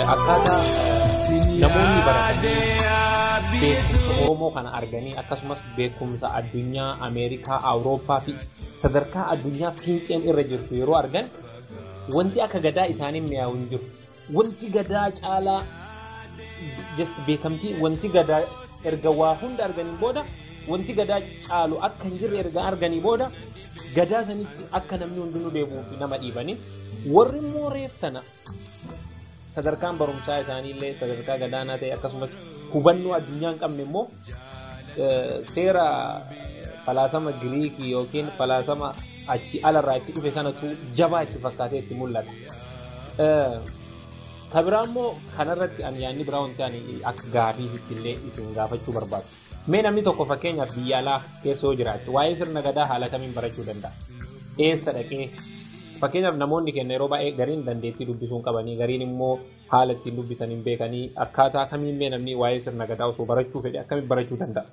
akkaataa namoonni baratanii beekumsa Oromoo kana arganii akkasumas beekumsa addunyaa Ameerikaa, Awurooppaa fi sadarkaa addunyaa finceen irra jirtu yeroo argan wanti akka gadaa isaaniin mi'aawu hin jiru. Wanti gadaa caalaa just beekamtii wanti gadaa erga waa hunda arganiin booda wanti gadaa caalu akka hin jirre erga arganii booda gadaa sanitti akka namni hundinuu deebi'uuf nama dhiibanii warri immoo reef tana sadarkaan barumsaa isaaniillee sadarkaa gadaanaa ta'e akkasumas hubannoo addunyaa hin qabne immoo seera falaasama giriikii yookiin falaasama achi alarraa itti dhufe kanatu jabaa itti fakkaatee itti mul'ata. Ka biraa immoo kanarratti ani yaadni biraa wanti ani akka gaafii illee isin gaafachuu barbaadu. Mee namni tokko fakkeenyaaf biyya alaa keessa yoo jiraate waa'ee sirna gadaa haala kamiin barachuu danda'a? Eessa dhaqee fakkeenyaaf namoonni keenya yeroo baay'ee gariin dandeettii dubbisuu hin qabanii gariin immoo haala ittiin dubbisan hin beekanii akkaataa kamiin mee namni waa'ee sirna gadaa osoo barachuu fedhe akkamiin barachuu danda'a?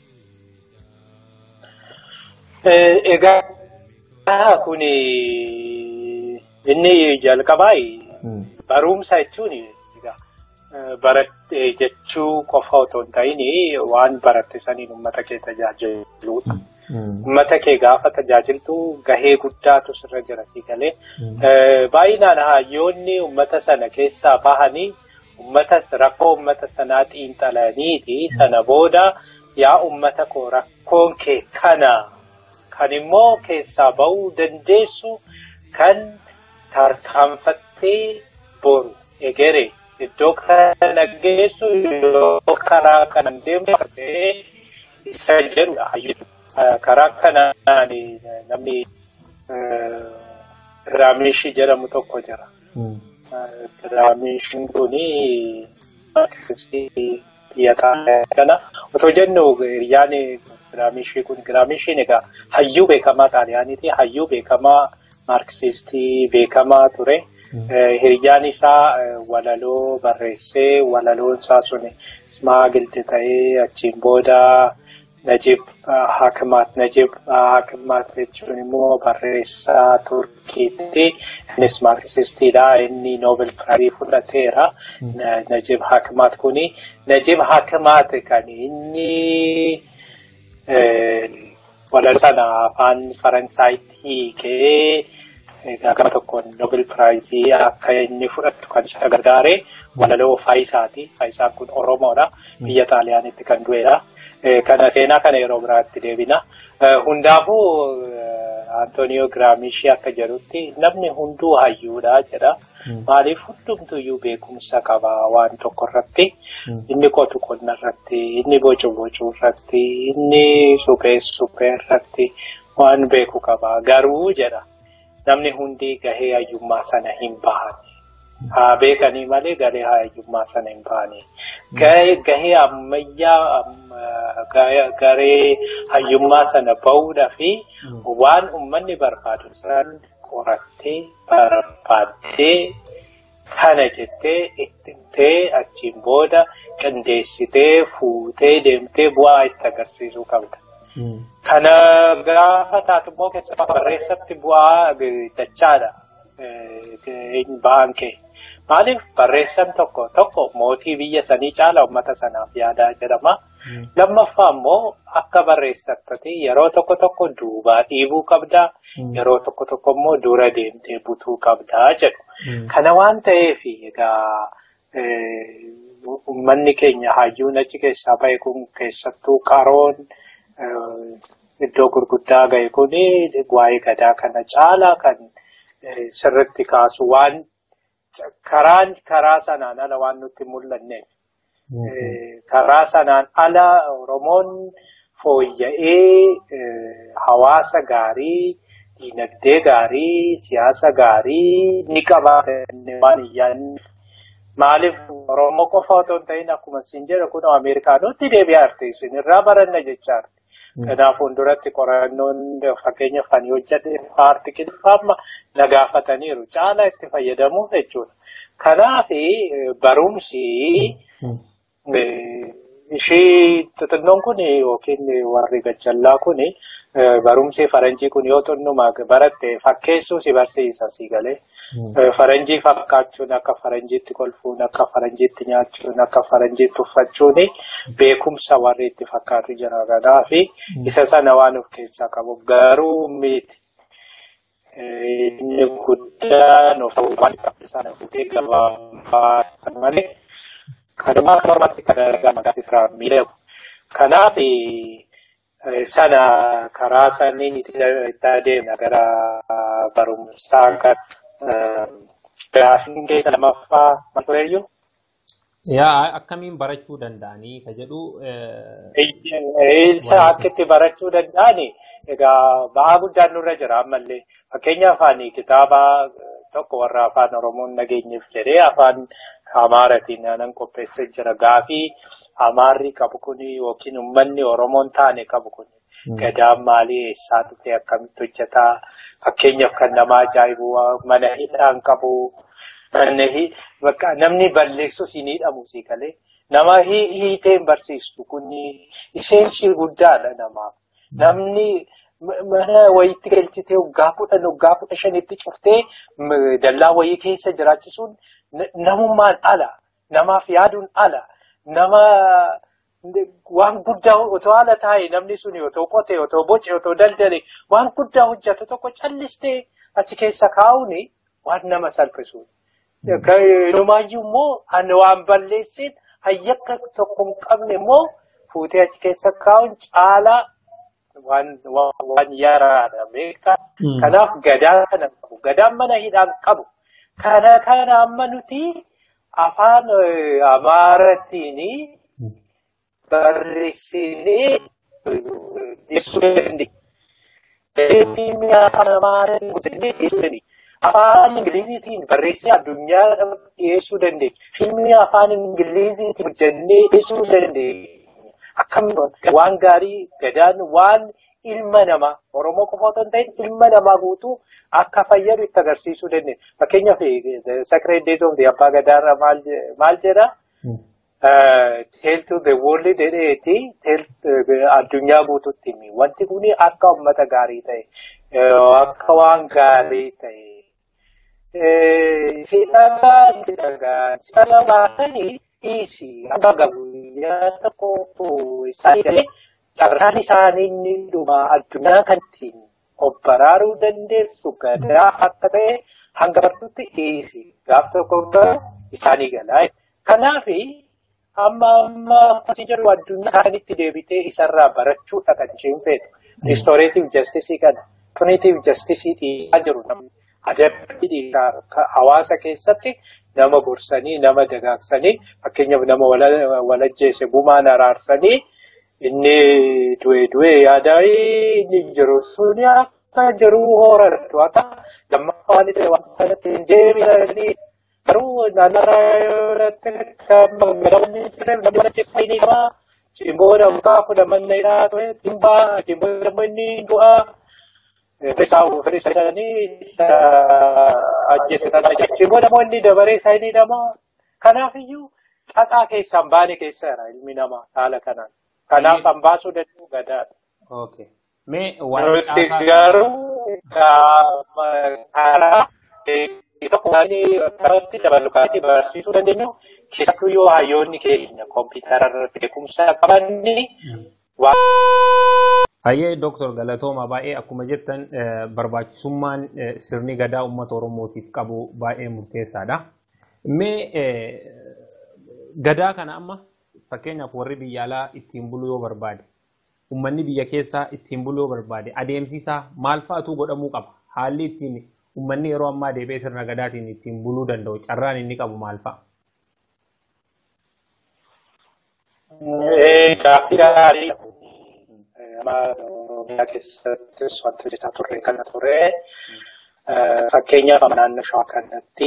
Egaa kun inni jalqabaa barumsa jechuun baratte jechuu qofa otoo hin ta'in waan baratte saniin uummata kee tajaajiluudha. Uummata kee gaafa tajaajiltu gahee guddaatu sirra jira si galee. Baay'inaan hayyoonni uummata sana keessaa bahanii uummata rakkoo uummata sanaa xiinxalaniiti sana booda yaa uummata koo rakkoon kee kana kan immoo keessaa bahuu dandeessu kan tarkaanfattee boru egeree. Iddoo kana geessu yoo karaa kanaan deemfatee isa jedhudha hayyuu. Karaa kanaan namni Raamishii jedhamu tokko jira. Raamishiin kuni xiyyataa kana otoo jennu hiriyyaan Raamishii kun Raamishiin egaa hayyuu beekamaa xaaliyaaniiti. Hayyuu beekamaa maarksistii beekamaa ture. Hiriyyaan isaa walaloo barreessee walaloon isaa sun ismaagilti ta'ee achiin booda Najib Hakimaat. Najib Hakimaat jechuun immoo barreessaa Turkiitti. Innis maarksistiidha. Inni Noobel Piraayii fudhateera. Najib Hakimaat kuni. Najib Hakimaat kan inni walaloo sana afaan Faransaayiti hiikee gama tokkoon Noobel Piraayii akka inni fudhatu kan isa gargaare walaloo Faayisaati. Faayisaan kun Oromoodha. Biyya Xaaliyaanitti kan du'edha. Kana seenaa kana yeroo biraatti deebina. Hundaafuu Antooniyoo Giraamishii akka jedhutti namni hunduu hayyuudha jedha. Maaliif hundumtuyyuu beekumsa qaba waan tokko irratti. Inni qotu qonna irratti, inni bocu bocuu irratti, inni suphee suphee irratti waan beeku qaba. Garuu jedha namni hundi gahee hayyummaa sana hin bahan. Haa beekanii malee gahee hayyummaa sana hin bahani. Gahee ammayyaa garee hayyummaa sana bahuudhaa fi waan uummanni barbaadu san qorattee barbaaddee kana jettee ittintee achiin booda qindeessitee fuutee deemtee bu'aa itti agarsiisuu qabda. Kana gaafa taatu immoo keessumaa barreessatti bu'aa dachaadha. Ba'aan kee. Maaliif barreessan tokko tokko mootii biyya sanii caala uummata sanaaf yaadaa jedhama. Lammaffaa immoo akka barreessattati yeroo tokko tokko duubaa dhiibuu qabdaa. Yeroo tokko tokko immoo dura deemtee butuu qabdaa jedhu. Kana waan ta'eef egaa uummanni keenya hayyuun achi keessaa bahe kun keessattuu qaroon iddoo gurguddaa gahe kun waa'ee gadaa kana caalaa kan sirritti kaasu waan karaan karaa sanaan ala waan nutti mul'anneef. Karaa sanaan ala Oromoon fooyya'ee hawaasa gaarii, diinagdee gaarii, siyaasa gaarii ni qabaatan waan iyyaanne. Maaliif Oromoo qofa otoo hin ta'in akkuma isin jedhu kun Ameerikaanootti deebi'aa jirti isin irraa baranna jechaa jirti. Kanaaf fuulduratti qorannoon fakkeenyaaf kan hojjete paartikilfaa amma na gaafataniiru caalaa itti fayyadamuuf jechuudha. Kanaaf barumsi ishii xixinnoon kun yookiin warri gajjallaa kun barumsi faranjii kun yoo xinnuma baratte fakkeessuu si barsiisa si galee. Faranjii fakkaachuun akka faranjiitti kolfuun akka faranjiitti nyaachuun akka faranjiitti uffachuun beekumsa warri itti fakkaatu jira kanaaf isa sana waan of keessaa qabu garuu miti. Inni guddaan of ta'uu waan sana fuutee gabaabaa kan malee kanumaa kan ormaatti kan argamu maqaan isaa miidhagu. Kanaaf sana karaa saniin itti adeemna gara barumsaa kan Gaafiin keessa lamaffaa maal tureyyuu? Yaa akkamiin barachuu danda'anii ka jedhu. Isa akka itti barachuu danda'ani egaa ba'aa guddaan nurra jira ammallee fakkeenya afaanii kitaaba tokko warra afaan Oromoon nageenyeef jedhee afaan Amaaratiin nan qopheessee jira gaafii Amaarri qabu kuni yookiin uummanni Oromoon taane qabu kuni. Gadaan maalii eessaa dhufee akkamitti hojjetaa fakkeenyaaf kan nama ajaa'ibu mana hidhaan qabu namni balleessu siin hidhamu sii galee nama hiiteen barsiistu kun isheensi guddaadha namaaf namni mana wayiitti galchitee waggaa kudhan waggaa kudha shanitti cuftee dallaa wayii keessa jiraachisuun namummaan ala namaaf yaaduun ala nama. Waan guddaa otoo haala taa'e namni sun otoo qotee otoo boce otoo daldale waan guddaa hojjetu tokko callistee achi keessa kaa'uun waan nama salphisuudha. Inumaayyuu immoo waan balleessin hayyakka tokko hin qabne immoo fuutee achi keessa kaa'uun caalaa waan yaraadha beektaa. Kanaaf gadaa kana qabu. Gadaan mana hidhaan qabu. Kana kana amma nuti afaan Amaaratiin. barreessinee dhiyeessuu dandeenya. Fiilmii afaan Amaaraatiin guutamee dhiyeessuu dandeenya. Afaan Ingiliziitiin barreessinee addunyaa dhiyeessuu dandeenya. Fiilmii afaan Ingiliziitiin hojjennee dhiyeessuu dandeenya. Akkamitti waan gaarii gadaan waan ilma namaa Oromoo qofa otoo hin ta'in ilma namaa guutuu akka fayyadu itti agarsiisuu dandeenya. Fakkeenyaaf Sacred Days of the Abbaa Gadaarra maal jedhaa? Tell to the world jedheeti addunyaa guutuutti himi. Wanti kun akka uummata gaarii ta'e, akka waan gaarii ta'e, si dhagaa, si dhagaa, si dhagaa baatanii dhiisi. Amma guyyaa tokko isaanii galee carraan isaanii inni dhuma addunyaa kan ittiin of baraaruu dandeessu gadaa akka ta'e hanga bartuutti dhiisi. Gaaf tokko isaanii galaa. Kanaafi. amma amma akkasii jedhu addunyaa kanatti deebitee isarraa barachuudha kan isheen feetu. Ristooreetiif jastisii kana puniitiif jastisii dhiisaa jiru namni adabbii dhiisaa hawaasa keessatti nama gorsanii nama dagaagsanii fakkeenyaaf nama walajjeesse gumaan araarsanii inni du'e du'e yaadaa inni jiru suni akka jiru horatu akka lammaffaa waan ta'e waan sanatti hin deebi'anii garuu naannarraa irratti magaalonni jiran namni mana keessa inni qaba. Cimboo namoota kudha manna hidhaa ture dhimbaa cimboo namoonni inni du'aa. Isaa ofirri isa jedhanii isa ajjeesisan cimboo namoonni dabaree isaa inni hidhamaa. Kanaafiyyuu xaxaa keessaan baane keessa jira ilmi namaa haala kanaan. Kanaaf kan baasuu danda'u gadaadha. Okay. Mee waan Nuti garuu karaa tokko waan karatti dabalu karatti barsiisuu dandeenyu keessattuu yoo hayyoonni keenya kompiitara irratti beekumsa qabanni waan. Hayyee Dooktor Galatooma baay'ee akkuma jettan barbaachisummaan sirni gadaa uummata Oromootiif qabu baay'ee murteessaadha. Mee gadaa kana amma fakkeenyaaf warri biyya alaa ittiin buluu yoo barbaade uummanni biyya keessaa ittiin buluu yoo barbaade adeemsisaa maal fa'aatu godhamuu qaba? Haalli ittiin uummanni yeroo ammaa deebi'ee sirna gadaatiin ittiin buluu danda'u carraan inni qabu maal fa'a? Gaaffii gaarii Oromiyaa keessattis wanti hojjetaa turre kana ture. Fakkeenyaaf naannoo shawaa kanatti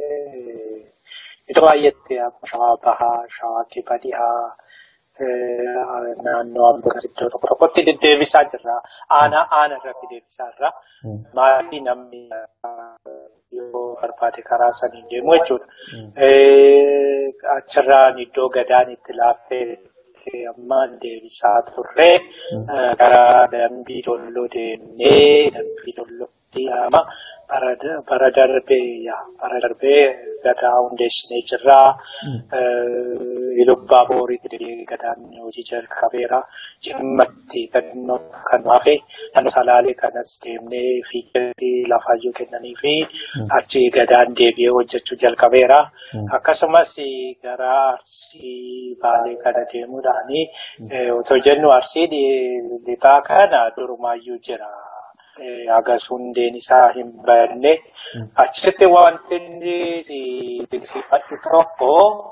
iddoo baay'eetti akkuma shawaa bahaa, shawaa kibba dhihaa, naannoo ammas iddoo tokko tokkotti deddeebisaa jirra. Aanaa aana irratti deebisaa jirra. Maatii namni yoo barbaade karaa saniin deemu jechuudha. Achirraan iddoo gadaan itti laaffee kee amma deebisaa turre gara dambii dolloo deemnee dambii dollootti ama bara darbee bara darbee gadaa hundeessinee jirraa ilubbaa booriitti gadaan hojii jalqabeera cimmatti kannoo kan hafe naannoo salaalee kanas deemnee fiigeetti lafaayyuu kennanii fi achi gadaan deebi'ee hojjechuu jalqabeera akkasumas gara arsii baalee kana deemuudhaani otoo jennu arsii lixaa kana durumaayyuu jira. Hagas hundeen isaa hin banne achitti wanti inni dinsiifadhu tokko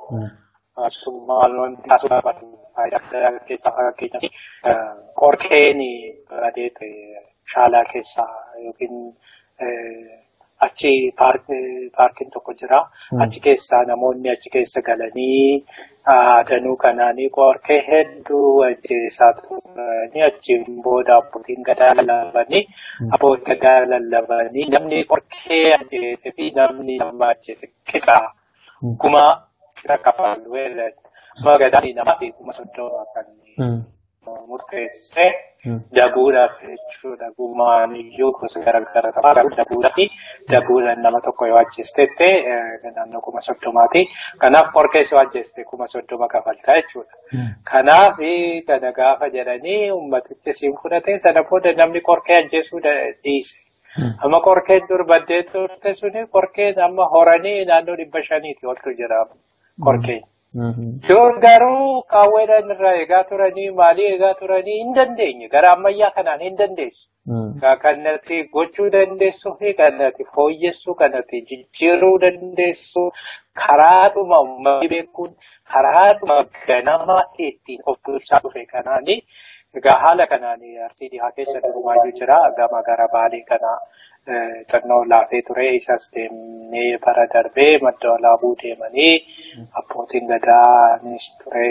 maal taasifama keessaa fakkeenyaaf qorkeen badeete shaalaa keessaa yookiin achi paarkiin tokko jira. Achi keessaa namoonni achi keessa galanii danuu kanaanii qorkee hedduu ajjeesaa turanii achiin booda abbootiin gadaa lallabanii abbootiin gadaa lallabanii namni qorkee ajjeese fi namni nama ajjeese qixa kuma qixa kafalu amma gadaan namaa fi kuma soddoma kan murteesse dabuudhaaf jechuudha. Gumaaniyyuu gosa garaagaraa qaba. Garuu dabuudhaa fi dabuudhaan nama tokko yoo ajjeestetti naannoo kuma soddomaati. Kanaaf qorkees yoo ajjeeste kuma soddoma kafaltaa jechuudha. Kanaaf kana gaafa jedhanii ummatichi siin fudhatee sana booda namni qorkee ajjeesuu dhiise. Amma qorkeen dur baddee turte suni qorkeen amma horanii naannoo dhibba shaniiti oltu jira qorkeen. Yoo garuu qaawweedhaan irraa eegaa turanii maalii eegaa turanii hin dandeenye gara ammayyaa kanaan hin dandeessu. Kanatti gochuu dandeessuu fi kanatti fooyyessuu kanatti jijjiiruu dandeessu karaadhuma uummanni beekuun karaadhuma ganama ittiin of dursaa dhufe kanaani egaa haala kanaan arsii dhihaa keessa durumaayyuu jira gama gara baalee kanaa. Xannoo laafee ture isas deemnee bara darbee madda walaabuu deemanii abbootiin gadaanis ture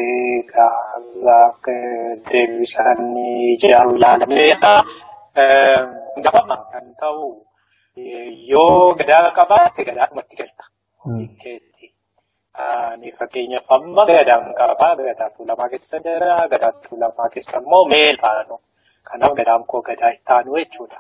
deebisanii ijaaru ilaalameedha. Gafama kan ta'u yoo gadaa qabaatte gadaadhumatti galta. Ani fakkeenyaaf amma gadaan qabaa gadaa tuulamaa keessa jira gadaa tuulamaa keessa immoo meel faanu. Kanaaf gadaan koo gadaa itti aanu jechuudha.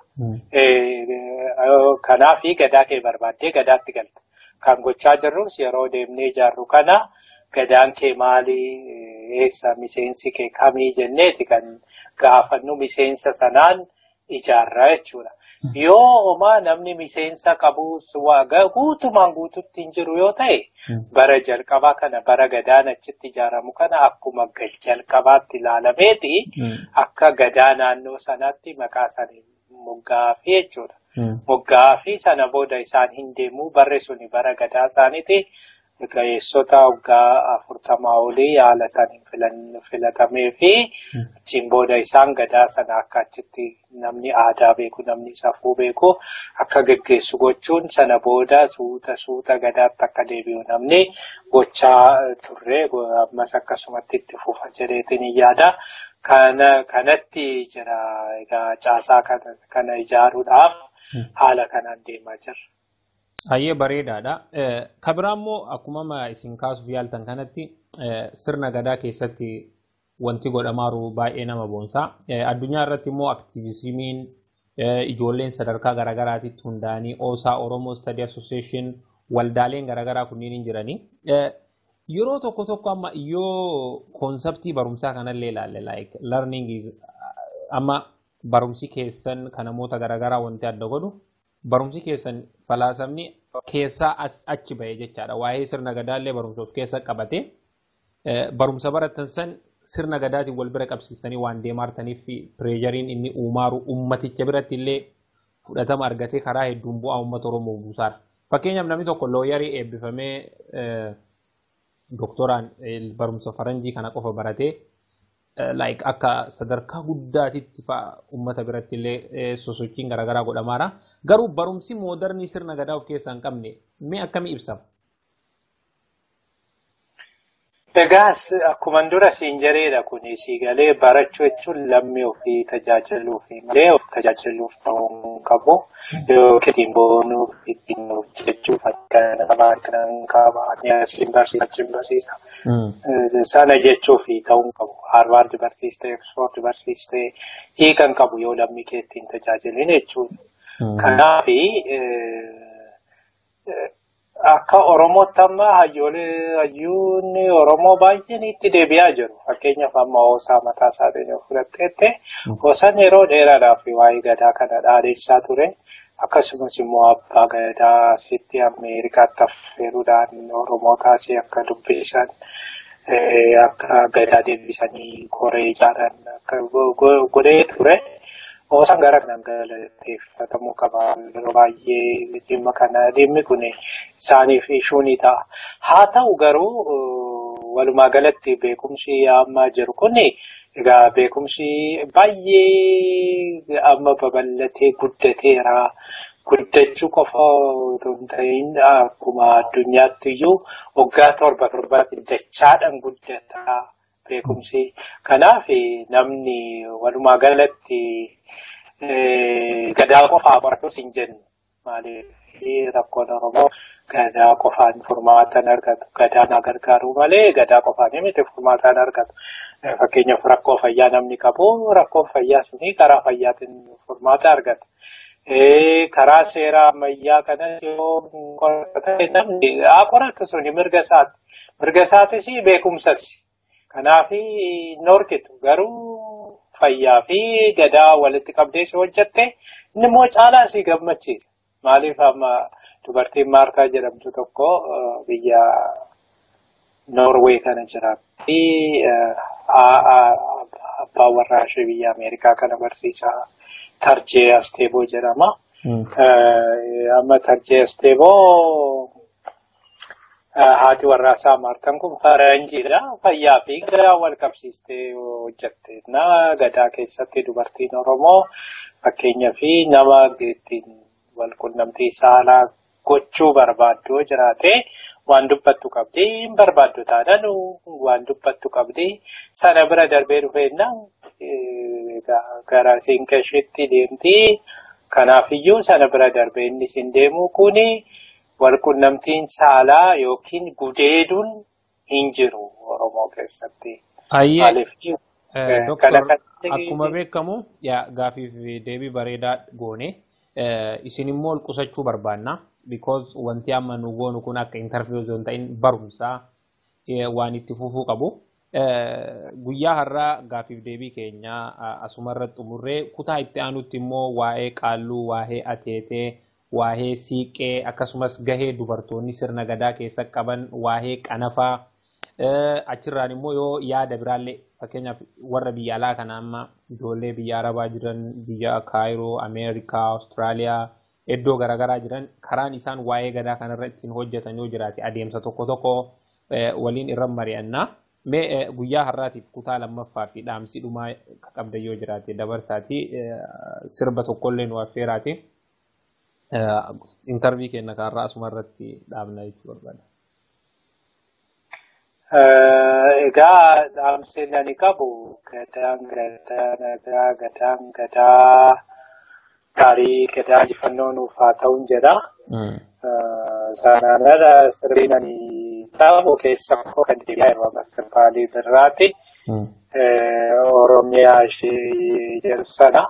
Kanaaf gadaa kee barbaaddee gadaatti galta. Kan gochaa jirrus yeroo deemnee ijaarru kana gadaan kee maalii eessa miseensi kee kamii jenneeti kan gaafannu miseensa sanaan ijaarra jechuudha. Yoo homaa namni miseensa qabus guutumaan guututti hin jiru yoo ta'e bara jalqabaa kana bara gadaan achitti ijaaramu kana akkuma gal jalqabaatti ilaalameeti akka gadaa naannoo sanaatti maqaa isaanii moggaafii jechuudha. Moggaafii sana booda isaan hin deemuu barri suni bara gadaa isaaniiti. Ga'eessota waggaa afurtamaa olii haala isaaniin filatamee fi achiin booda isaan gadaa sana akka achitti namni aadaa beeku namni safuu beeku akka geggeessu gochuun sana booda suuta suuta gadaatti akka deebi'u namni gochaa turre ammas akkasumatti itti fufa jedheetiin hin yaada. Kana kanatti jira egaa caasaa kana ijaaruudhaaf haala kanaan deemaa jirra. Hayyee bareedaadha. Kabiraa immoo akkuma isin kaasuuf yaaltan kanatti sirna gadaa keessatti wanti godhamaaru baay'ee nama boonsa. Addunyaa irratti immoo aktiivizimiin ijoolleen sadarkaa garaagaraatitti hundaa'anii Oosaa Oromoo Study Association waldaaleen garaagaraa kunniin hin jiranii. Yeroo tokko tokko amma yoo koonseptii barumsaa kanallee ilaalle like learning amma barumsi keessan kan namoota garaagaraa wanti adda godhu barumsi keessan falaasamni keessaa achi bahee jechaadha. Waa'ee sirna gadaallee barumsa of keessa qabate barumsa baratan san sirna gadaatiin wal bira qabsiiftanii waan deemaartaniif pireejariin inni uumaaru ummaticha biratti illee fudhatama argatee karaa hedduun bu'aa uummata Oromoo buusaadha. Fakkeenyaaf namni tokko looyarii eebbifamee doktoraan barumsa faranjii kana qofa baratee like akka sadarkaa guddaatitti fa'a uummata biratti illee sosochiin garaagaraa godhamaadha. Garuu barumsi moodarnii sirna gadaa of keessaa hin qabne mee akkamii ibsama? Egaas akkuma dura siin jedheedha kun siigalee barachuu jechuun lammii ofii tajaajiluuf malee of tajaajiluuf ta'uu qabu. Yookiin boonuuf ittiin hojjechuuf akka namaa kan qabaatee asiin barsiisa achiin barsiisa. Sana jechuuf ta'uu qabu. Harvard barsiistee, Oxford barsiistee hiikan qabu yoo lammii kee ittiin tajaajilin jechuudha. Kanaaf akka Oromootti amma hayyuun Oromoo baay'een itti deebi'aa jiru. Fakkeenyaaf amma hoosaa mataa isaatiin yoo fudhatteette hoosaan yeroo dheeraadhaaf waa'ee gadaa kana dhaadheessaa ture. Akkasumas immoo abbaa gadaa asitti Ameerikaatti affeeruudhaan Oromootaas akka dubbisan akka gadaa deebisanii koree ijaaran akka godhee ture. Hoosaan gara kanaan galateeffatamuu qaba. Yeroo baay'ee dhimma kana dhimmi kun isaaniif ishuu ni ta'a. Haa ta'u garuu walumaa galatti beekumsi amma jiru kun egaa beekumsi baay'ee amma babal'atee guddateera. Guddachuu qofa otoo hin ta'in akkuma addunyaatti iyyuu waggaa torba torbaatti dachaadhaan guddata. beekumsi. Kanaaf namni walumaa galatti gadaa qofaa baratus hin jennu. Maaliif rakkoon Oromoo gadaa qofaan furmaatan argatu. Gadaan gargaaruu malee gadaa qofaan miti furmaatan argatu. Fakkeenyaaf rakkoo fayyaa namni qabu rakkoo fayyaa suni karaa fayyaatiin furmaata argata. Karaa seeraa ammayyaa kanas yoo qorate namni haa qoratu suni mirga isaati. Mirga isaatis beekumsas. Kanaaf norkitu garuu fayyaa fi gadaa walitti qabdee si hojjatte inni immoo caalaa si gammachiisa. Maaliif amma dubartiin Maartaa jedhamtu tokko biyya Noorwee kana jiraatti. Abbaan warraa ishee biyya Ameerikaa kana barsiisaa Tarjee Asteeboo jedhama. Amma Tarjee Asteeboo haati warraasaa Maartaan kun faranjiidha. Fayyaa fi gadaa wal qabsiistee hojjatte. Na gadaa keessatti dubartiin Oromoo fakkeenyaa fi nama ittiin wal qunnamtii saalaa gochuu barbaaddu yoo jiraate waan dubbattu qabdi hin barbaaddu taanaan waan dubbattu qabdi sana bira darbee dhufeennaan gara siinqeeshitti deemti. Kanaafiyyuu sana bira darbee inni siin deemu kuni. walqunnamtiin saalaa yookiin gudeeduun hin jiru Oromoo keessatti. Ayyee Doktor akkuma beekamu gaafiif deebii bareedaa goone isin immoo ol qusachuu barbaanna because wanti amma nu goonu kun akka interview osoo hin ta'in barumsaa waan itti fufuu qabu. Guyyaa har'aa gaafiif deebii keenya asumarra xumurree kutaa itti aanutti immoo waa'ee qaalluu waa'ee ateetee. waa'ee siiqee akkasumas gahee dubartoonni sirna gadaa keessa qaban waa'ee qanafaa achirraan immoo yoo yaada biraallee fakkeenyaaf warra biyya alaa kana amma ijoollee biyya arabaa jiran biyya kaayiroo ameerikaa awustiraaliyaa iddoo garaagaraa jiran karaan isaan waa'ee gadaa kanarra ittiin hojjetan yoo jiraate adeemsa tokko tokko waliin irra mari'annaa. Mee guyyaa har'aatiif kutaa lammaffaa fi dhaamsi dhumaa qabda yoo jiraate dabarsaati sirba tokkollee nu affeeraati. intervii keenya kanarraa asuma irratti dhaabna jechuu barbaada. Egaa dhaamsi ani qabu gadaan gadaa nagaa gadaan gadaa gaarii gadaa injifannoo nuuf haa ta'uun jedha. Sanaan ala sirriin ani qabu keessa koo kan deebi'aa yeroo amma sirbaalii birraati. Oromiyaa ishee jedhu sana.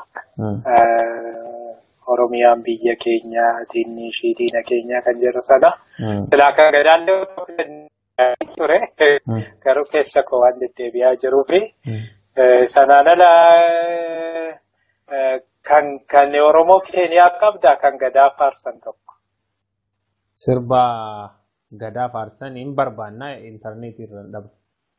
Oromiyaan biyya keenya diinni ishii diina keenya kan jedhu sana. Silaa kan gadaallee ture garuu keessa koo waan deddeebi'aa jiruufi sanaan ala kan kan Oromoo Keeniyaa qabda kan gadaa faarsan tokko. Sirba gadaa faarsan hin barbaanna intarneetii irra dhaba.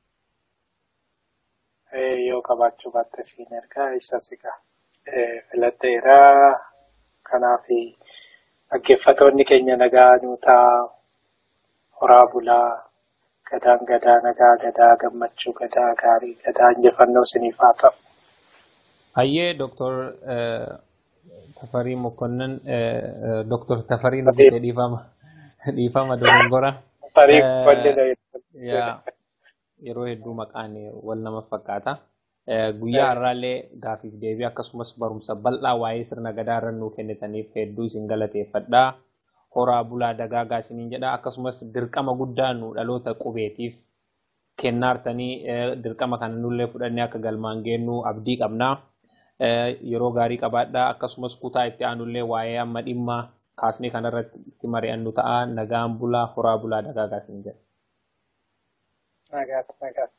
Yoo qabaachuu baatte siin ergaa isa sigaa filadheeraa. Kanaaf dhaggeeffatoonni keenya nagaa nuutaa horaa bulaa gadaan gadaa nagaa gadaa gammachuu gadaa gaarii gadaa injifannoo isiniif haa ta'u. Hayyee Dooktor Tafarii Mokonnon Dooktor Tafarii nuti dhiifama dhiifama dogongora. Tafarii Mokonnon yeroo hedduu maqaan wal nama fakkaata. guyyaa har'aallee gaafiif deebii akkasumas barumsa bal'aa waa'ee sirna gadaa irra nuu kennitaniif hedduu isin galateeffadhaa. Horaa bulaa dagaagaa isiniin jedha akkasumas dirqama guddaa nu dhaloota qubeetiif kennaartanii dirqama kana nullee fudhannee akka galmaan geennu abdii qabna. Yeroo gaarii qabaadhaa akkasumas kutaa itti aanullee waa'ee amma dhimma kaasnee kanarratti itti mari'annu ta'a nagaan bulaa horaa bulaa dagaagaa hin jedhu. Nagaatti nagaatti.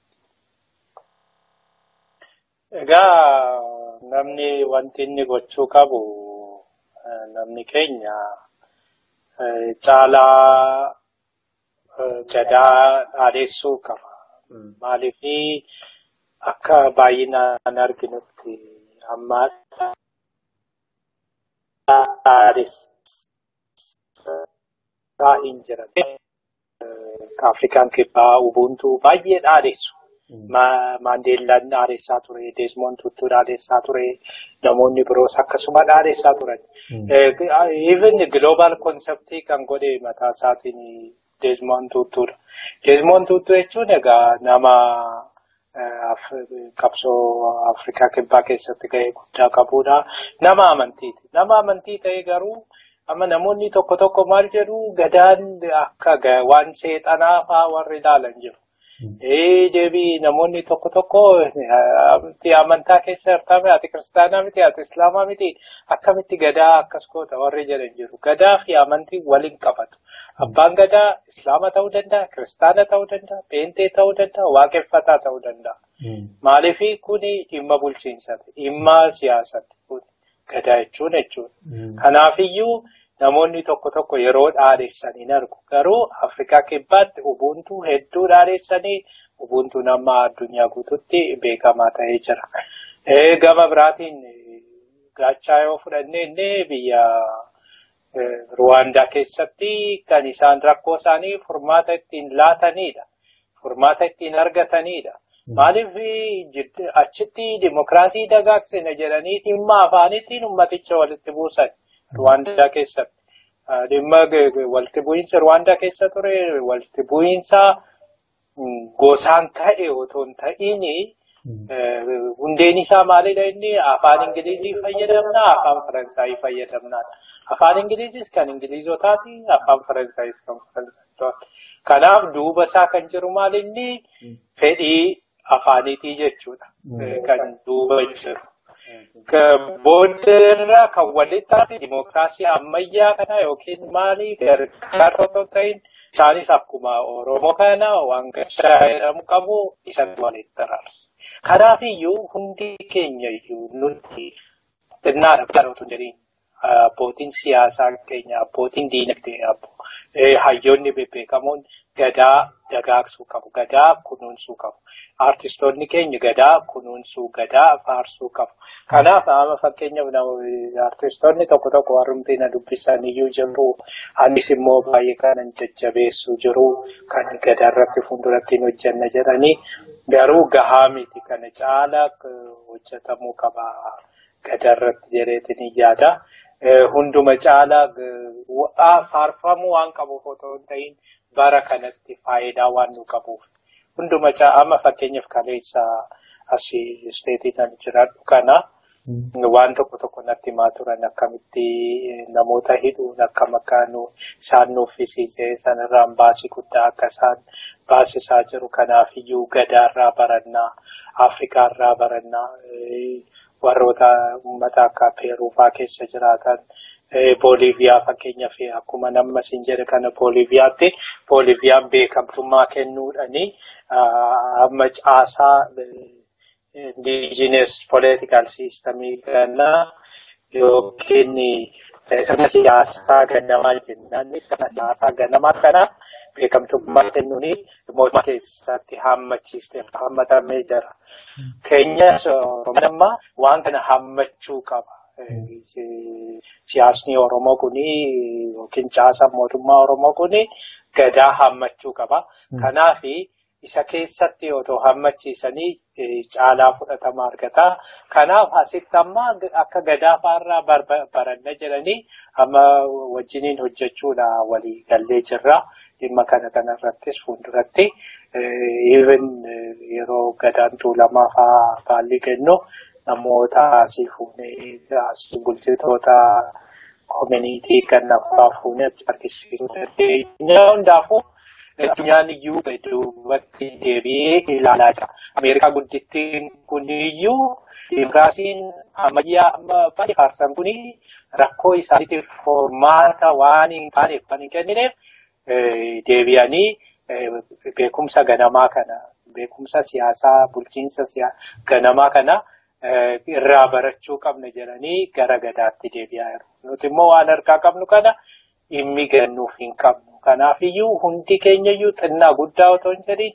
Egaa namni wanti inni gochuu qabu namni keenya caalaa gadaa dhaadheessuu qaba. Maaliif akka baay'inaan arginutti amma dhaadheessaa hin jiran. Afrikaan kibbaa ubuntu baay'ee dhaadheessu. Maandeellaan dhaadheessaa ture, Deesmoon Tuttuu dhaadheessaa ture, namoonni biroos akkasuma dhaadheessaa turan. Even global konseptii kan godhe mataa isaatiin Deesmoon Tuttuudha. Deesmoon Tuttuu jechuun egaa nama qabsoo Afrikaa kibbaa keessatti gahee guddaa qabudha. Nama amantiiti. Nama amantii ta'e garuu amma namoonni tokko tokko maal jedhu gadaan akka waan seexanaa fa'aa warri ilaalan jiru. Ee deebii namoonni tokko tokko amantaa keessa hirtame ati kiristaanaa miti ati islaamaa miti akkamitti gadaa akkas goota warri jedhan jiru. Gadaa fi amantii waliin qabatu. Abbaan gadaa islaama ta'uu danda'a, kiristaana ta'uu danda'a, peentee ta'uu danda'a, waaqeffataa ta'uu danda'a. Maaliif kuni dhimma bulchiinsaati, dhimma siyaasaati kuni gadaa jechuun jechuudha. Kanaafiyyuu namoonni tokko tokko yeroo dhaadheessan hin argu. Garuu Afrikaa kibbaatti ubuntu hedduu dhaadheessanii ubuntuun amma addunyaa guututti beekamaa ta'ee jira. Gama biraatiin gaachaa yoo fudhanne illee biyya Ruwaandaa keessatti kan isaan rakkoo isaanii furmaata ittiin laatanidha. Furmaata ittiin argatanidha. Maaliif achitti dimokiraasii dagaagsina jedhanii dhimma afaaniitiin ummaticha walitti buusan. Ruwaandaa keessatti. Dhimma walitti bu'iinsa Ruwaandaa keessa ture walitti bu'iinsa gosaan ka'e otoo hin ta'iin hundeen isaa maalidha inni afaan Ingilizii fayyadamna afaan Faransaayii fayyadamna. Afaan Ingiliziis kan Ingilizotaati afaan Faransaayis kan Faransaayitotaati. Kanaaf duuba isaa kan jiru maal inni fedhii afaaniitii jechuudha. Kan duuba jiru. Booddeerraa kan walitti taasise dimookiraasii ammayyaa kana yookiin maali gargaarsa otoo ta'in isaanis akkuma Oromoo kana waan gashaa jedhamu qabu isatti walitti taraarse. Kanaafiyyuu hundi keenya iyyuu nuti xinnaadha barootu jedhiin abbootiin siyaasaa keenya abbootiin diinagdee hayyoonni bebbeekamoon gadaa dagaagsuu qabu gadaa kunuunsuu qabu. Artistoonni keenya gadaa kunuunsuu gadaa faarsuu qabu. Kanaaf amma fakkeenyaaf artistoonni tokko tokko warrumtii na dubbisan iyyuu jiru. Anis immoo baay'ee kanan jajjabeessu jiru kan gadaa irratti fuulduratti hin hojjenna jedhanii garuu gahaa miti kana caala hojjetamuu qaba gadaa irratti jedheetiin yaada. Hunduma caala faarfamuu waan qabuuf otoo hin ta'in bara kanatti faayidaa waan nu qabuuf. Hunduma amma fakkeenyaaf kaleessa asii isteetii kan jiraadhu kana waan tokko tokko natti himaa turan akkamitti namoota hidhuun akkam akka isaan nuffisiisee sanarraan baasii guddaa akka isaan baasisaa jiru kanaafiyyuu gadaarraa barannaa afrikaarraa barannaa warroota uummata akka peeruufaa keessa jiraatan. Booliiviyaa fakkeenyaaf akkuma namni siin jedhe kana Booliiviyaatti Booliiviyaan beekamtummaa kennuudhaani amma caasaa indigenous political systemii kana yookiin sirna siyaasaa gannamaa jennaan sirna siyaasaa gannamaa kana beekamtummaa kennuun mootummaa keessatti hammachiistee hammatamee jira. Keenyas Oromoon waan kana hammachuu qaba. Siyaasni Oromoo kuni yookiin caasaan mootummaa Oromoo kuni gadaa hammachuu qaba. Kanaaf isa keessatti otoo hammachiisanii caalaa fudhatama argata. Kanaaf asitti amma akka gadaa fa'aarraa baranna jedhanii amma wajjiniin hojjechuudha walii gallee jirra. Dhimma kana kanarrattis fuulduratti even yeroo gadaan tuulamaa fa'aa baalli kennu. namoota asii fuunee asii bulchitoota koominiitii kan naffaa fuunee achi argisiisuu dandeenya. Hundaafuu addunyaan iyyuu duubatti deebi'ee ilaalaa jira. Ameerikaa guddittiin kun iyyuu Dimokiraasiin ammayyaa amma baay'ee faarsan kun rakkoo isaaniitiif formaata waan hin taaneef kan hin kennineef deebi'anii beekumsa ganamaa kana beekumsa siyaasaa bulchiinsa ganamaa kana irraa barachuu qabna jedhanii gara gadaatti deebi'aa jiru. Nuti immoo waan harkaa qabnu kana dhimmi gannuuf hin qabnu. Kanaaf iyyuu hundi keenya iyyuu xinnaa guddaa otoo hin jedhin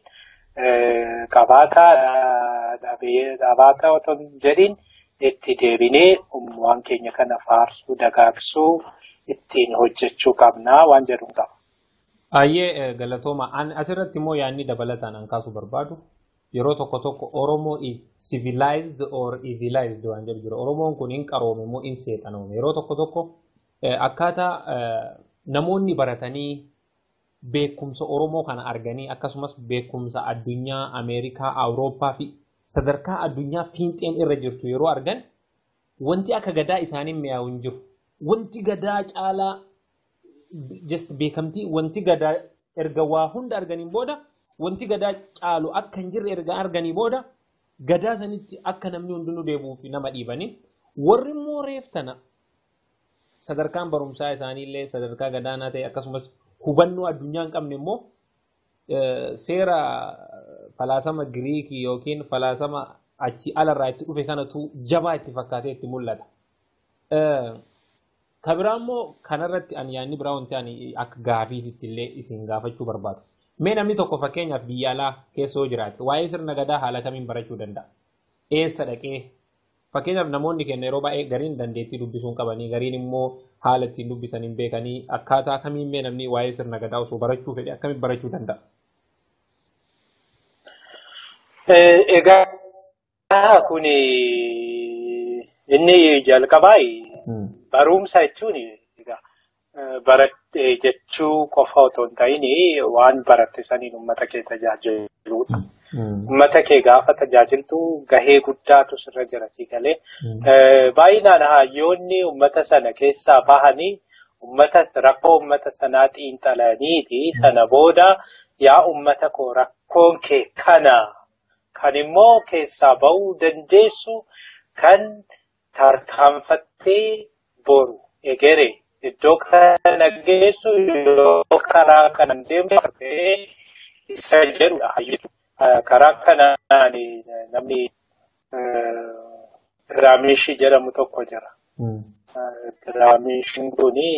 qabaataa otoo hin jedhin itti deebinee waan keenya kana faarsuu dagaagsuu ittiin hojjechuu qabnaa waan jedhu qaba. Baay'ee galatooma. Asirratti immoo yaadni dabalataan an kaasuu barbaadu yeroo tokko tokko Oromoo is civilized or evilized waan jedhu jira. Oromoon kun hin qaroome moo hin seexanoome. Yeroo tokko tokko akkaataa namoonni baratanii beekumsa Oromoo kana arganii akkasumas beekumsa addunyaa Ameerikaa, Awurooppaa fi sadarkaa addunyaa fiinxeen irra jirtu yeroo argan wanti akka gadaa isaaniin mi'aawu hin jiru. Wanti gadaa caalaa just beekamtii wanti gadaa erga waa hunda arganiin booda wanti gadaa caalu akka hin jirre erga arganii booda gadaa sanitti akka namni hundinuu deebi'uuf nama dhiibanii warri immoo reef tana sadarkaan barumsaa isaaniillee sadarkaa gadaanaa ta'e akkasumas hubannoo addunyaa hin qabne immoo seera falaasama giriikii yookiin falaasama achi alarraa itti dhufe kanatu jabaa itti fakkaatee itti mul'ata. Kabiraa immoo kanarratti ani yaadni biraa wanti ani akka gaafiitti illee isin gaafachuu barbaadu. Mee namni tokko fakkeenyaaf biyya alaa keessa yoo jiraate waa'ee sirna gadaa haala kamiin barachuu danda'a? Eessa dhaqee? Fakkeenyaaf namoonni keenya yeroo baay'ee gariin dandeettii dubbisuu hin qabanii gariin immoo haala ittiin dubbisan hin beekanii akkaataa kamiin mee namni waa'ee sirna gadaa osoo barachuu fedhe akkamiin barachuu danda'a? Egaa kun inni jalqabaa barumsa jechuun baratte jechuu qofa otoo hin ta'in waan baratte saniin uummata kee tajaajiludha. Uummata kee gaafa tajaajiltu gahee guddaatu sirra jira si galee. Baay'inaan hayyoonni uummata sana keessaa bahanii uummata rakkoo uummata sanaa xiinxalaniiti sana booda yaa uummata koo rakkoon kee kana kan immoo keessaa bahuu dandeessu kan tarkaanfattee boru egeree iddoo kana geessu yoo karaa kanan deemte isa jedhudha hayyuu. Karaa kanaan namni Giraamishii jedhamu tokko jira. Giraamishiin kuni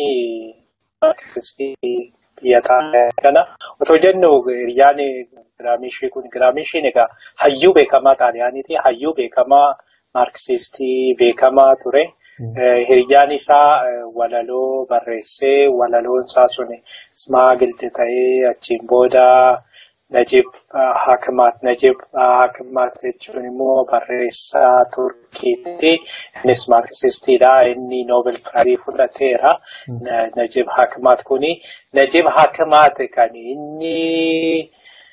biyya kana otoo jennu hiriyyaan giraamishii kun giraamishiin egaa hayyuu beekamaa xaaliyaaniiti. Hayyuu beekamaa maarksistii beekamaa ture. Hiriyyaan isaa walaloo barreessee walaloon isaa sun ismaagilti ta'ee achiin booda Najib Hakimaat. Najib Hakimaat jechuun immoo barreessaa Turkiitti. Innis maarksistiidha. Inni Noobel Piraayii fudhateera. Najib Hakimaat kuni. Najib Hakimaat kan inni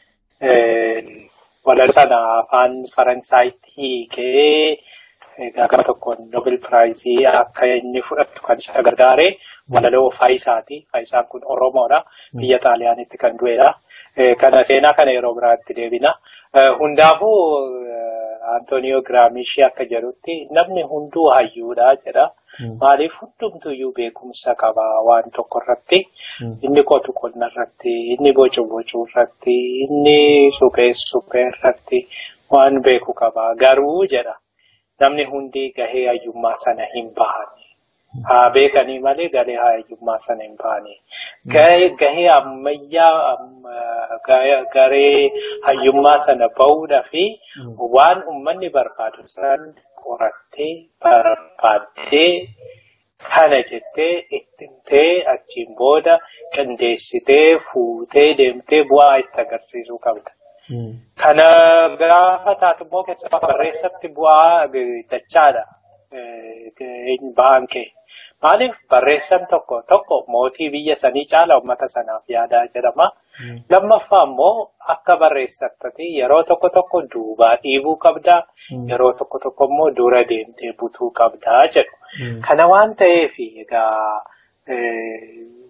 walaloo sana afaan Faransaayiti hiikee gama tokkoon Noobel Piraayii akka inni fudhatu kan isa gargaare walaloo Faayisaati. Faayisaan kun Oromoodha. Biyya Xaaliyaanitti kan du'edha. Kana seenaa kana yeroo biraatti deebina. Hundaafuu Antooniyoo Giraamishii akka jedhutti namni hunduu hayyuudha jedha. Maaliif hundumtuyyuu beekumsa qaba waan tokko irratti. Inni qotu qonna irratti, inni bocu bocuu irratti, inni suphee suphee irratti waan beeku qaba. Garuu jedha namni hundi gahee hayyummaa sana hin bahan. Haa beekanii malee gahee hayyummaa sana hin bahani. Gahee ammayyaa garee hayyummaa sana bahuudhaa fi waan uummanni barbaadu san qorattee barbaaddee kana jettee ittintee achiin booda qindeessitee fuutee deemtee bu'aa itti agarsiisuu qabda. Kana gaafa taatu immoo keessumaa barreessatti bu'aa dachaadha. Ba'aan kee. Maaliif barreessan tokko tokko mootii biyya sanii caala uummata sanaaf yaadaa jedhama. Lammaffaa immoo akka barreessattati yeroo tokko tokko duubaa dhiibuu qabdaa. Yeroo tokko tokko immoo dura deemtee butuu qabdaa jedhu. Kana waan ta'eef egaa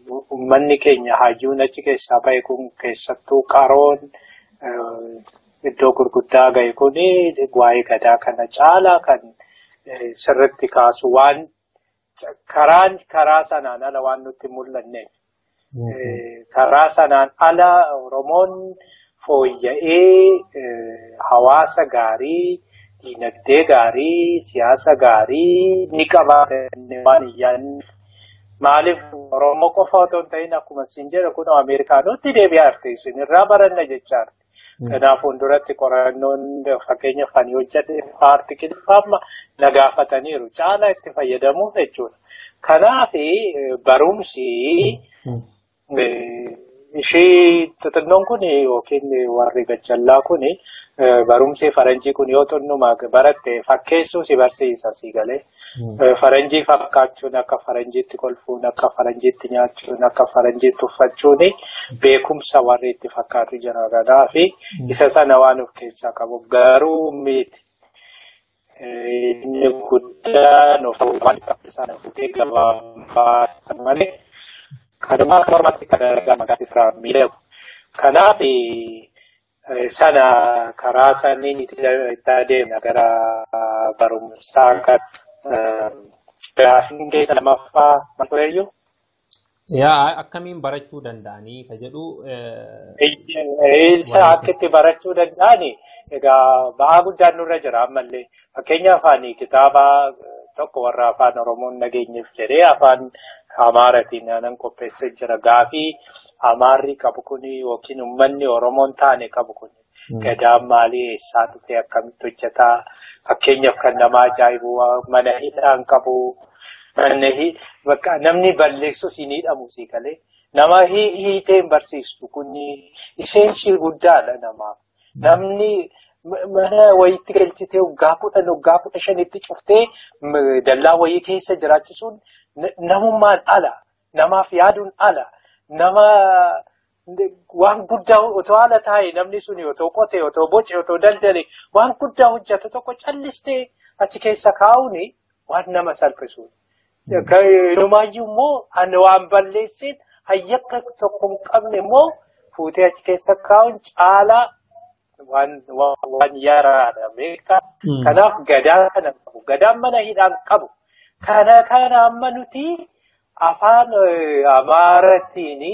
uummanni keenya hayyuun achi keessaa ba'e kun keessattuu qaroon iddoo gurguddaa ga'e kun waa'ee gadaa kana caalaa kan sirritti kaasu waan karaan karaa sanaan ala waan nutti mul'anneef. Karaa sanaan ala Oromoon fooyya'ee hawaasa gaarii, diinagdee gaarii, siyaasa gaarii ni qabaatan waan iyyaanni. Maaliif Oromoo qofa otoo hin ta'in akkuma isin jedhu kun Ameerikaanootti deebi'aa jirti isin irraa baranna jechaa jirti. Kanaaf fuulduratti qorannoon fakkeenyaaf kan hojjedhe paartikilifaa amma na gaafataniiru caalaa itti fayyadamuuf jechuudha. Kanaaf barumsi ishii xixinnoon kun yookiin warri gajjallaa kun barumsi faranjii kun yoo xinnumaa baratte fakkeessuu si barsiisa si galee. Faranjii fakkaachuun akka faranjiitti kolfuun akka faranjiitti nyaachuun akka faranjiitti uffachuun beekumsa warri itti fakkaatu jira kanaaf isa sana waan of keessaa qabu garuu miti. Inni guddaan of waan sana fuutee gabaabaa malee kanumaa akka mormatti kan argamu maqaan isaa miidhagu. Kanaaf sana karaa saniin itti adeemna gara barumsaa kan Gaafiin keessa lamaffaa maal tureyyuu? Yaa akkamiin barachuu danda'anii ka jedhu. Isa akka itti barachuu danda'ani egaa ba'aa guddaan nurra jira ammallee fakkeenya afaanii kitaaba tokko warra afaan Oromoon nageenyeef jedhee afaan Amaaratiin aanan qopheessee jira gaafii Amaarri qabu kuni yookiin uummanni Oromoon taane qabu kuni. Gadaan maalii eessaa dhufee akkamitti hojjetaa fakkeenyaaf kan nama ajaa'ibu mana hidhaan qabu namni balleessu siin hidhamu sii galee nama hiiteen barsiistu kun isheenshii guddaadha namaaf namni mana wayiitti galchitee waggaa kudhan waggaa kudha shanitti cuftee dallaa wayii keessa jiraachisuun namummaan ala namaaf yaaduun ala nama. waan guddaa otoo haala taa'e namni sun otoo qote otoo boce otoo daldale waan guddaa hojjetu tokko callistee achi keessa kaa'uun waan nama salphisuudha. Inumaayyuu immoo waan balleessin hayyakka tokko hin qabne immoo fuutee achi keessa kaa'uun caalaa waan yaraadha beektaa. Kanaaf gadaa kana qabu. Gadaan mana hidhaan qabu. Kana kana amma nuti afaan Amaaratiin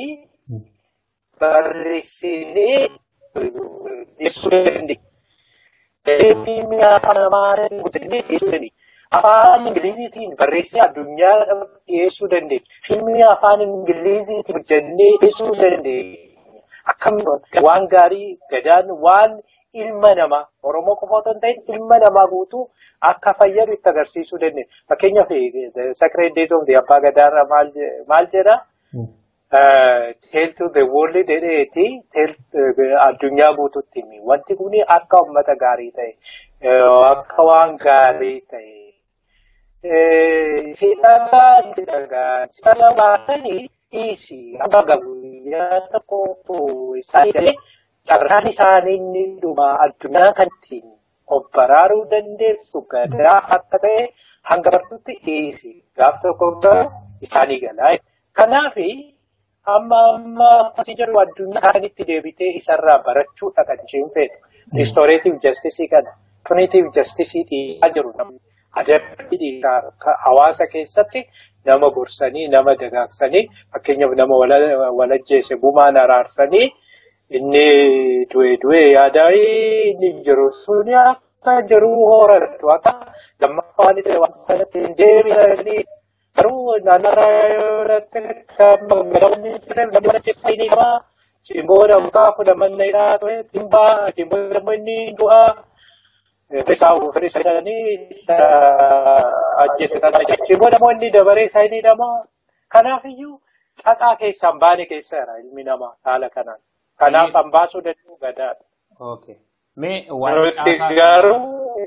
barreessinee dhiyeessuu dandeenya. Afaan Amaaraatiin guutamee dhiyeessuu dandeenya. Afaan Ingiliziitiin barreessee addunyaa dhiyeessuu dandeenya. Fiilmii afaan Ingiliziitiin hojjennee dhiyeessuu dandeenya. Akkamitti waan gaarii gadaan waan ilma namaa Oromoo qofa otoo hin ta'in ilma namaa guutuu akka fayyadu itti agarsiisuu dandeenya. Fakkeenyaaf Sacred Days of the Abbaa Gadaarraa maal jedhaa? Tell to the world jedheeti addunyaa guutuutti himi. Wanti kun akka uummata gaarii ta'e, akka waan gaarii ta'e. Sidhagaa sidhagaa sidhagaa baatanii dhiisi. Amma guyyaa tokko isaanii galee carraan isaanii inni dhuma addunyaa kan ittiin of baraaruu dandeessu gadaa akka ta'e hanga bartuutti dhiisi. Gaaf tokko garuu isaanii galaa. Kanaafi amma amma akkasii jedhu addunyaa kanatti deebitee isarraa barachuudha kan isheen feetu. Ristooreetiif jastisii kana puniitiif jastisii dhiisaa jiru namni adabbii dhiisaa hawaasa keessatti nama gorsanii nama dagaagsanii fakkeenyaaf nama walajjeesse gumaan araarsanii inni du'e du'e yaadaa inni jiru suni akka jiru horatu akka lammaffaa waan ta'e waan sanatti hin deebi'anii garuu naannoo irratti magaalonni jiran namni mana keessa inni namaa cimboo namukaa fudhamanna hidhaa ture timbaa cimboo namoo inni du'aa isaa ofirri isaa jedhanii isa ajjeese sana cimboo namoo inni dabaree isaa inni namaa kanaafiyyuu xaxaa keessaan baane keessa jira ilmi namaa haala kanaan kanaaf hambaasuu danda'u gadaadha. Okay. Mee waan Nuti garuu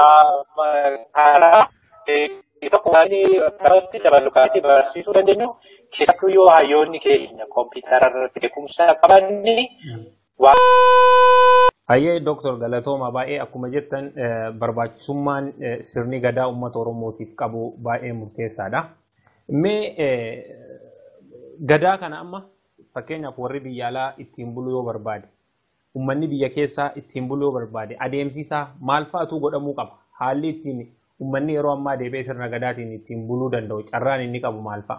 karaa tokko waan karatti dabalu karatti barsiisuu dandeenyu keessattuu yoo hayyoonni keenya kompiitara irratti beekumsa qabanni waan. Hayyee Dooktor Galatooma baay'ee akkuma jettan barbaachisummaan sirni gadaa uummata Oromootiif qabu baay'ee murteessaadha. Mee gadaa kana amma fakkeenyaaf warri biyya alaa ittiin buluu yoo barbaade ummanni biyya keessaa ittiin buluu yoo barbaade adeemsisaa maal fa'atu godhamuu qaba haalli ittiin ummanni yeroo ammaa deebi'ee sirna gadaatiin ittiin buluu danda'u carraan inni qabu maal fa'a.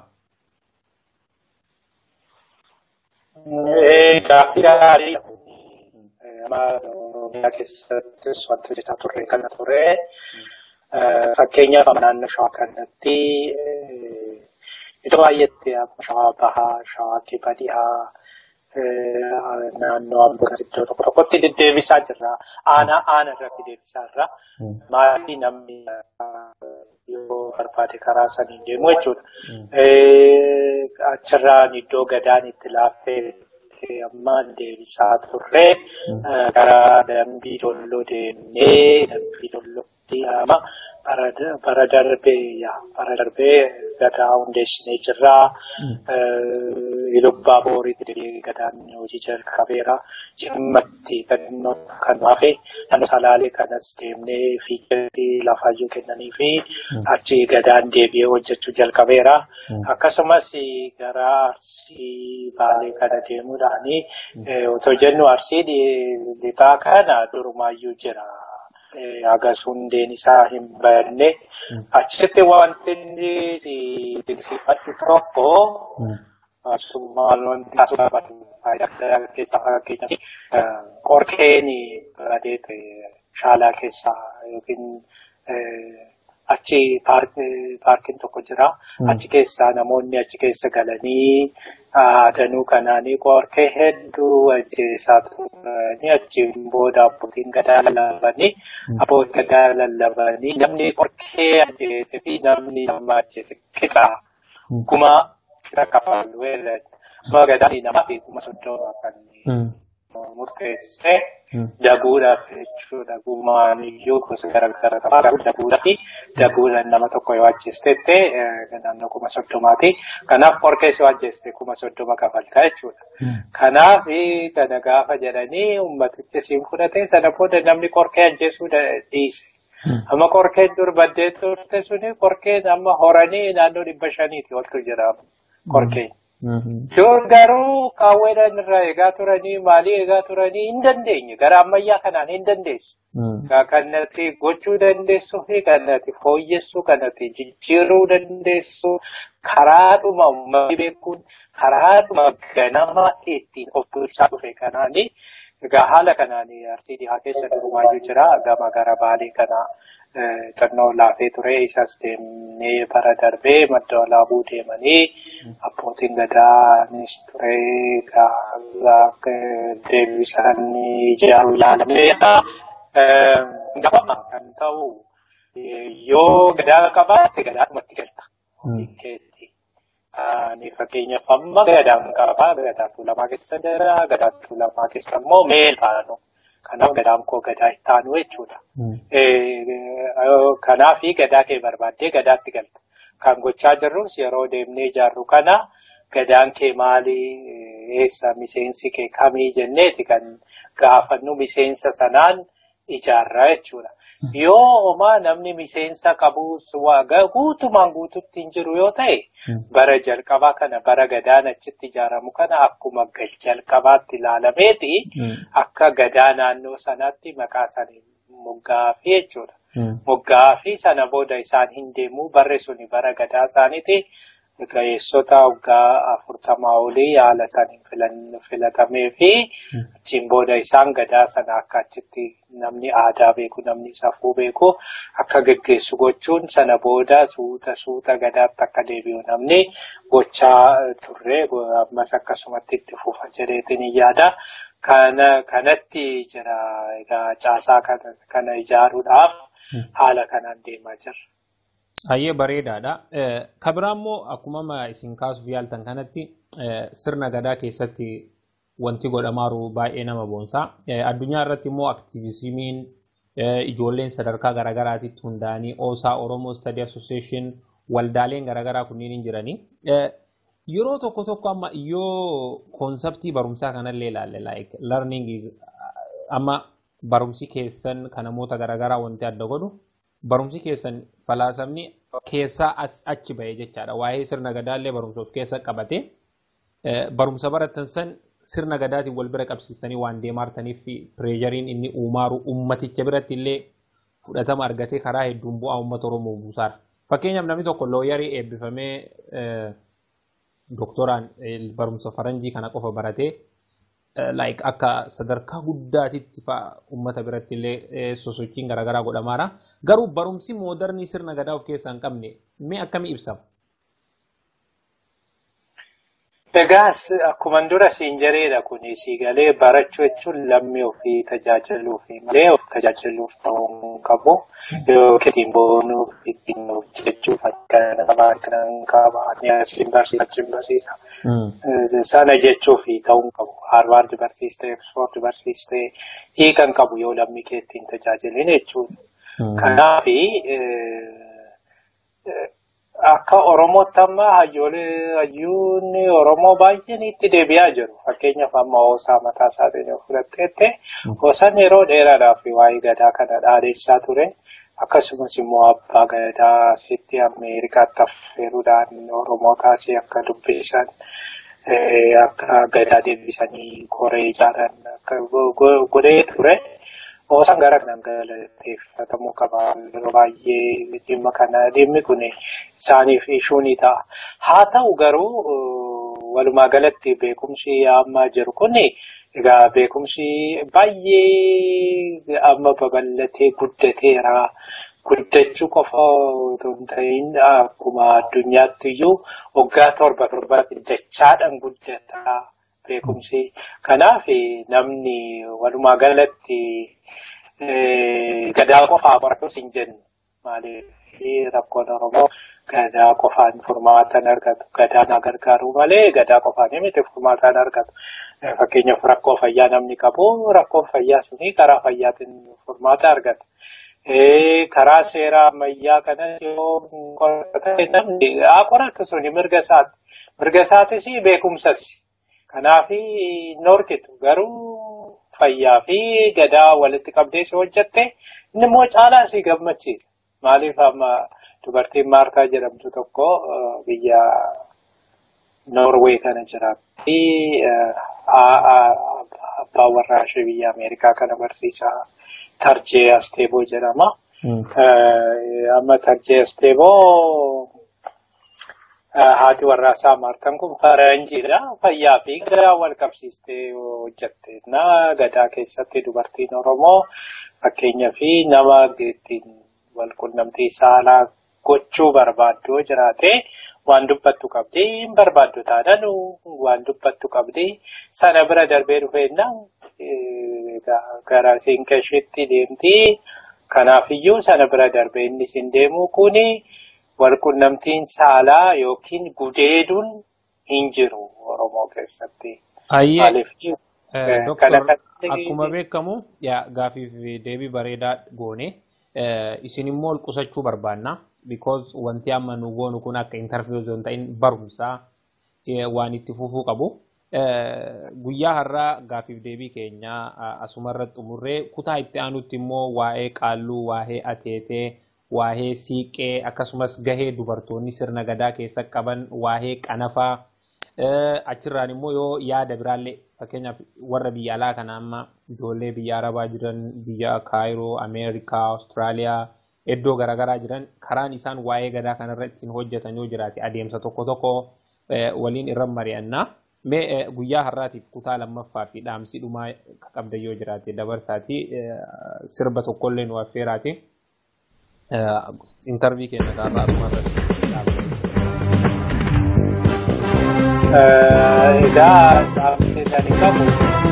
Gaaffii gaarii Oromiyaa keessattis wanti hojjetaa turre kana ture. Fakkeenyaaf naannoo shawaa kanatti iddoo baay'eetti shawaa bahaa, shawaa kibba dhihaa, naannoo ammas iddoo tokko tokkotti deddeebisaa jirra. Aanaa aana irratti deebisaa jirra. Maatii namni yoo barbaade karaa saniin deemu jechuudha. Achirraan iddoo gadaan itti laaffee amma deebisaa turre gara dambii dolloo deemnee dambii dollootti ama bara darbee bara darbee gadaa hundeessinee jirra. Ilubbaa booriitti deebi'ee gadaan hojii jalqabeera. Cimmatti kannoo kan hafe naannoo salaalee kanas deemnee fiigeetti lafaayyuu kennanii fi achi gadaan deebi'ee hojjechuu jalqabeera. Akkasumas gara arsii baalee kana deemuudhaan otoo jennu arsii lixaa kana durumaayyuu jira. Hagas hundeen isaa hin banne achitti wanti inni dinsiifadhu tokko maal wanti taasisuu barbaadu faayidaa keessaa fakkeenyaaf qorkeen bareedee shaalaa keessaa yookiin achi paarkiin tokko jira. Achi keessaa namoonni achi keessa galanii danuu kanaanii qorkee hedduu ajjeesaa turanii achiin booda abbootiin gadaa lallabanii abbootiin gadaa lallabanii namni qorkee ajjeese fi namni nama ajjeese qixa kuma qixa kafalu amma gadaan namaa fi kuma soddoma kan murteesse daguudhaaf jechuudha. Gumaan iyyuu gosa garaagaraa qaba. Garuu daguudhaa fi daguudhaan nama tokko yoo ajjeestetti naannoo kuma soddomaati. Kanaaf qorkees yoo ajjeeste kuma soddoma kafaltaa jechuudha. Kanaaf kana gaafa jedhanii ummatichi siin fudhate sana booda namni qorkee ajjeesuu dhiise. Amma qorkeen dur baddee turte suni qorkeen amma horanii naannoo dhibba shaniiti oltu jira qorkeen. Yoo garuu qaawweedhaan irraa eegaa turanii maalii eegaa turanii hin dandeenye gara ammayyaa kanaan hin dandeessu. Kanatti gochuu dandeessuu fi kanatti fooyyessuu kanatti jijjiiruu dandeessu karaadhuma uummanni beekuun karaadhuma ganama ittiin of bulchaa dhufe kanaani. Egaa haala kanaan arsii dhihaa keessa durumaayyuu jira. Gama gara baalee kana xannoo laafee ture. Isas deemnee bara darbee madda walaabuu deemanii abbootiin gadaanis ture. Deebisanii ijaaruu ilaalameedha. Gafama kan ta'u yoo gadaa qabaatte gadaadhumatti galta. Ani fakkeenyaaf amma gadaan qabaa gadaa tuulamaa keessa jira gadaa tuulamaa keessa immoo meel baanu kanaaf gadaan koo gadaa itti aanu jechuudha. Kanaaf gadaa kee barbaaddee gadaatti galta. Kan gochaa jirrus yeroo deemnee ijaarru kana gadaan kee maali eessa miseensi kee kamii jenneeti kan gaafannu miseensa sanaan ijaarraa jechuudha. Yoo homaa namni miseensa qabus guutumaan guututti hin jiru yoo ta'e bara jalqabaa kana bara gadaan achitti ijaaramu kana akkuma gal jalqabaatti ilaalameeti akka gadaa naannoo sanaatti maqaa isaanii moggaafii jechuudha. Moggaafii sana booda isaan hin deemu barri suni bara gadaa isaaniiti. Ga'eessota waggaa afurtamaa olii haala isaaniin filatamee fi achiin booda isaan gadaa sana akka achitti namni aadaa beeku namni safuu beeku akka geggeessu gochuun sana booda suuta suuta gadaatti akka deebi'u namni gochaa turre ammas akkasumatti itti fufa jedheetiin hin yaada. Kanatti jira egaa caasaa kana ijaaruudhaaf haala kanaan deemaa jirra. Baay'ee bareedaadha. Kan biraa immoo akkuma isin kaasuuf yaaltan kanatti sirna gadaa keessatti wanti godhamaaru baay'ee nama boonsa. Addunyaa irratti immoo aktiivizimiin ijoolleen sadarkaa garaagaraatitti hundaa'anii OSA Oromoo Study Association waldaaleen garaagaraa kunniin hin jiranii. Yeroo tokko tokko amma yoo koonseptii barumsaa kanallee ilaalle like learning amma barumsi keessan kan namoota garaagaraa wanti adda godhu barumsi keessan falaasamni keessaa achi bahee jechaadha. Waa'ee sirna gadaallee barumsa of keessa qabate barumsa baratan san sirna gadaatiin wal bira qabsiiftanii waan deemaartaniif pireejariin inni uumaaru ummaticha biratti illee fudhatama argatee karaa hedduun bu'aa uummata Oromoo buusaara. Fakkeenyaaf namni tokko looyarii eebbifamee doktoraan barumsa faranjii kana qofa baratee like akka sadarkaa guddaatitti fa'a uummata biratti illee sosochiin garaagaraa godhamaara. Garuu barumsi moodarnii sirna gadaa of keessaa hin qabne mee akkamii ibsama? Egaas akkuma dura siin jedheedha kuni siigalee barachuu jechuun lammii ofii tajaajiluuf malee of tajaajiluuf ta'uu hin qabu. Yookiin boonuuf ittiin hojjechuuf akka nama kan qaba. Ani asiin barsiisa achiin barsiisa. Sana jechuuf ta'uu hin qabu. Haarvaard barsiistee, Oxford barsiistee hiikan qabu yoo lammii kee ittiin tajaajilin jechuudha. Kanaaf akka Oromootti amma hayyoolee hayyuun Oromoo baay'een itti deebi'aa jiru. Fakkeenyaaf amma hoosaa mataa isaatiin yoo fudhatteette hoosaan yeroo dheeraadhaaf waa'ee gadaa kana dhaadheessaa ture. Akkasumas immoo abbaa gadaa asitti Ameerikaatti affeeruudhaan Oromootaas akka dubbisan akka gadaa deebisanii koree ijaaran akka godhee ture. Hoosaan gara kanaan galateeffatamuu qaba. Yeroo baay'ee dhimma kana dhimmi kun isaaniif ishuu ni ta'a. Haa ta'u garuu walumaa galatti beekumsi amma jiru kun egaa beekumsi baay'ee amma babal'atee guddateera. Guddachuu qofa otoo hin ta'in akkuma addunyaatti iyyuu waggaa torba torbaatti dachaadhaan guddata. beekumsi. Kanaaf namni walumaa galatti gadaa qofaa baratus hin jennu. Maaliif rakkoon Oromoo gadaa qofaan furmaata hin argatu. Gadaan haa gargaaru malee gadaa qofaan miti furmaata hin argatu. Fakkeenyaaf rakkoo fayyaa namni qabu rakkoon fayyaa suni karaa fayyaatiin furmaata argata. Karaa seera ammayyaa kanas yoo qorate namni haa qoratu suni mirga isaati. Mirga isaatis beekumsas. Kanaaf norkitu garuu fayyaa fi gadaa walitti qabdee si hojjatte inni immoo caalaa si gammachiisa. Maaliif amma dubartiin Maartaa jedhamtu tokko biyya Noorwee kana jiraatti. Abbaan warraa ishee biyya Ameerikaa kana barsiisaa Tarjee Asteeboo jedhama. Amma Tarjee Asteeboo haati warraasaa Maartaan kun faranjiidha. Fayyaa fi gadaa wal qabsiistee hojjatte. Gadaa keessatti dubartiin Oromoo fakkeenyaa fi nama ittiin wal qunnamtii saalaa gochuu barbaaddu jiraate waan dubbattu qabdi hin barbaaddu taanaan waan dubbattu qabdi sana bira darbee dhufeennaan gara siinqeeshitti deemti. Kanaafiyyuu sana bira darbee inni siin deemu kuni. walqunnamtiin saalaa yookiin gudeeduun hin jiru Oromoo keessatti. Ayyee. Doktor akkuma beekamu gaafiif deebii bareedaa goone isin immoo ol qusachuu barbaanna. Because wanti amma nu goonu kun akka interview osoo hin ta'in barumsaa waan itti fufuu qabu. Guyyaa har'aa gaafiif deebii keenya asumarra xumurree kutaa itti aanutti immoo waa'ee qaalluu, waa'ee ateetee, waa'ee siiqee akkasumas gahee dubartoonni sirna gadaa keessa qaban waa'ee qanafaa achirraan immoo yoo yaada biraallee fakkeenyaaf warra biyya alaa kana amma ijoollee biyya arabaa jiran biyya kaayiroo ameerikaa awustiraaliyaa iddoo garaagaraa jiran karaan isaan waa'ee gadaa kanarra ittiin hojjetan yoo jiraate adeemsa tokko tokko waliin irra mari'annaa. Mee guyyaa har'aatiif kutaa lammaffaa fi dhaamsi dhumaa qabda yoo jiraate dabarsaati sirba tokkollee nu affeeraati. intervii keenya irraa asuma Egaa dhaamsee ani qabu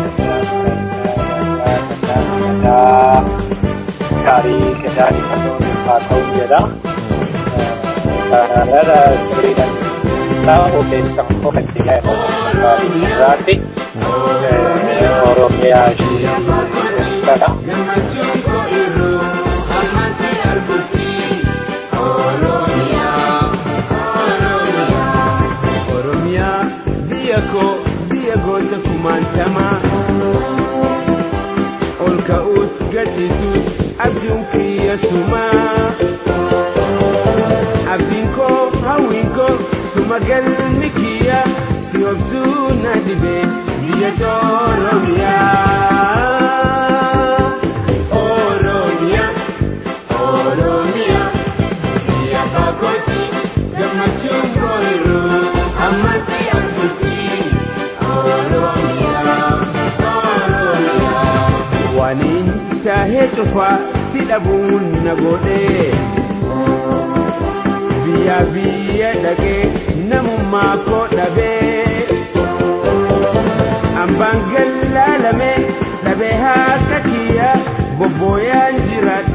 gaarii gadaa haa ta'u jedha. Sanarra sirriidhaan ta'u ogeessa qofaatti irraatti Oromiyaa ishee sana. ko biyya goota kumaantamaa ol ka'uus gadhiisuus abjuun kiyya sumaa abdiin koo hawwiin koo suma galmi kiyya si obsuu dhibe biyya Oromiyaa. Oromiyaa, Oromiyaa, biyya bakooti gammachuun booruu ammatti argutti. Oromiyaa, Oromiyaa. Waniin taahee cufaa si dhabuun na godhee. biyya biyya dhaqee namummaa koo dhabee ambaan gallaalame dhabee haaka kiyya bobbooyaan jiraadha